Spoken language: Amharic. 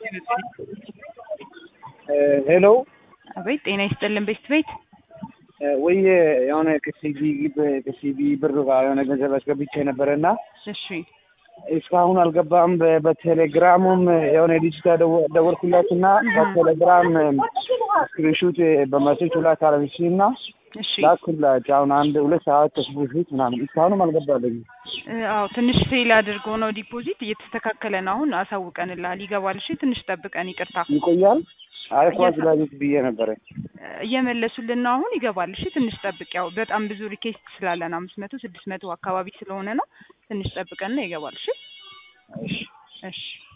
ሄሎ አቤት ጤና ይስጥልን ቤት ቤት ወይ የሆነ ከሲቢ ከሲቢ ብር ጋር የሆነ ገንዘብ አስገብቼ ነበረ እና እሺ እስካሁን አልገባም። በ- በቴሌግራሙም የሆነ ልጅ ጋር ደወ- ደወልኩላትና በቴሌግራም ስክሪንሹት በመሴጅ ሁላት አረብሽ እና እሺ ላኩላች። አሁን አንድ ሁለት ሰዓት ከስቡ ፊት ምናምን እስካሁንም አልገባለኝ። እ፣ አዎ ትንሽ ፌል አድርጎ ነው ዲፖዚት እየተስተካከለ ነው። አሁን አሳውቀንልሃል ይገባል። እሺ ትንሽ ጠብቀን ይቅርታ ይቆያል። አይ ኳስ ላቤት ብዬ ነበረ። እ፣ እየመለሱልን ነው። አሁን ይገባል። እሺ ትንሽ ጠብቅ። ያው በጣም ብዙ ሪኬስት ስላለን አምስት መቶ ስድስት መቶ አካባቢ ስለሆነ ነው። ትንሽ ጠብቀን ነው ይገባል። እሺ እሺ እሺ